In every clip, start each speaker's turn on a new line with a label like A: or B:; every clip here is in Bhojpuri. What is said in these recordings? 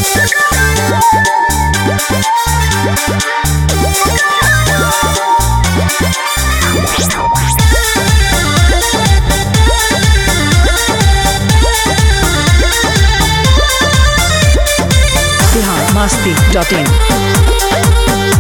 A: बिहार मस्ती डॉट इन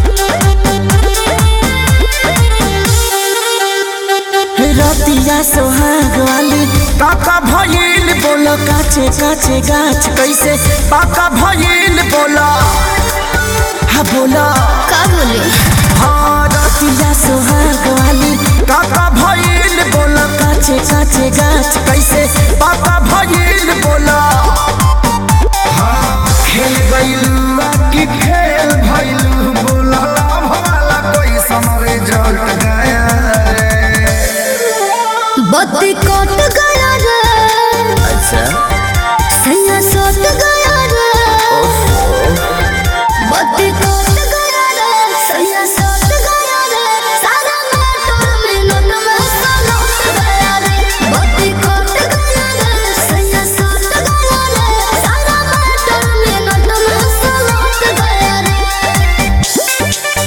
B: रतिया सोहाग वाली पाका भइल बोलो काचे काचे गाछ कैसे पाका भइल बोलो हा बोलो
C: का बोले
B: हाँ रतिया सोहाग वाली पाका भइल बोलो काचे काचे गाछ कैसे पाका भइल बोलो हाँ खेल गइलू की खेल भइलू बोलो भला कोई समरे जट गया रे
C: बत्ती कट गया रे
B: अच्छा
C: सैया सट गया रे बत्ती कट गया रे सैया सट गया रे सारा मोटर मिनट में सलट गया रे बत्ती कट गया रे सैया सट गया रे सारा मोटर मिनट में सलट गया रे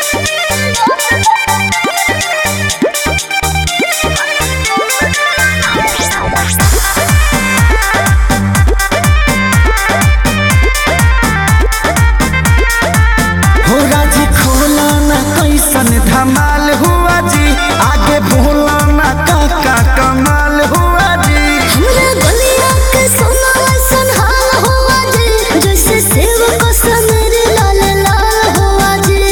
B: हो राजी खोला ना कैसन धमाल हुआ जी आगे बोला ना काका कमाल हुआ जी
C: हमरा गलिया के सोना ऐसन हाल हुआ जी जैसे सेव को समेर लाल लाल हुआ जी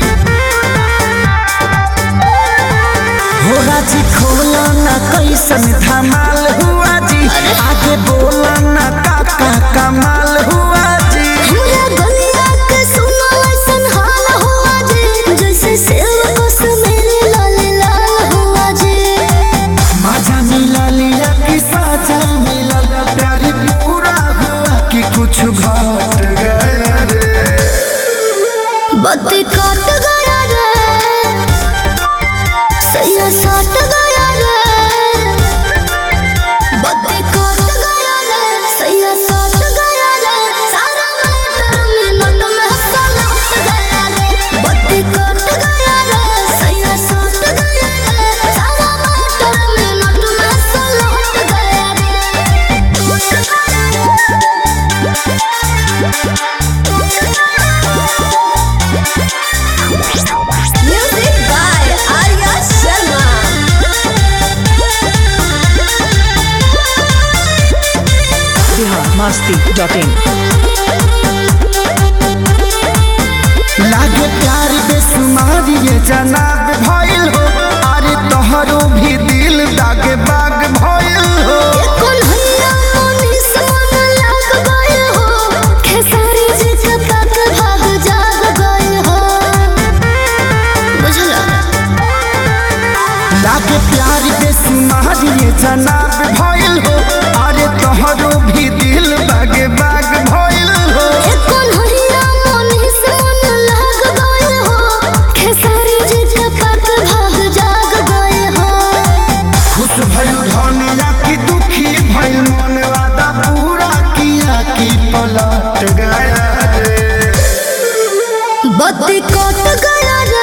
B: हो राजी खोला ना कैसन धमाल हुआ जी आगे बोला ना काका कमाल हुआ जी
C: हमरा गलिया के सोना ऐसन हाल हुआ जी जैसे सेव को समेर लाल लाल हुआ जी
B: मजा मिला लिया कि साजा मिला प्यार पूरा हुआ कि कुछ घट गया रे
C: बत्ती कट गया रे सैया सट गया रे बत्ती कट गया रे सैया सट गया रे सारा मोटर मिनट में सलट गया रे बत्ती कट गया रे सैया सट गया रे सारा मोटर मिनट में सलट गया रे music by Arya Sharma
A: Bihar Masti dot in
B: लागे प्यार बेसुमार ये जनाब भइल हो अरे तोहरो भी दिल दागे बाग भइल हो
C: कन्हैया मनीष मन लाग गए हो खेसारी जी के तक भाग जाग गए हो बुझला
B: लागे प्यार बेसुमार ये जनाब भइल हो अरे तोहरो भी दिल दागे बाग भइल हो
C: कन्हैया मनीष मन लाग गए हो खेसारी जी के तक भाग जाग गए हो
B: खुश भइल धनिया की दुखी भइल मन वादा पूरा किया कि पलट गया रे
C: बत्ती कट गया रे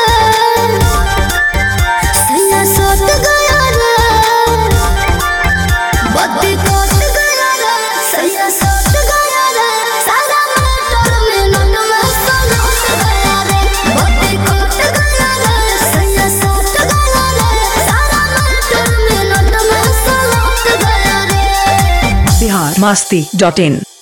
C: सैया सट गया रे बत्ती कट गया रे सैया सट गया रे सारा मोटर मिनट में सलट गया रे बत्ती कट गया रे सैया सट गया रे सारा मोटर मिनट में सलट गया रे
A: बिहार मस्ती डॉट इन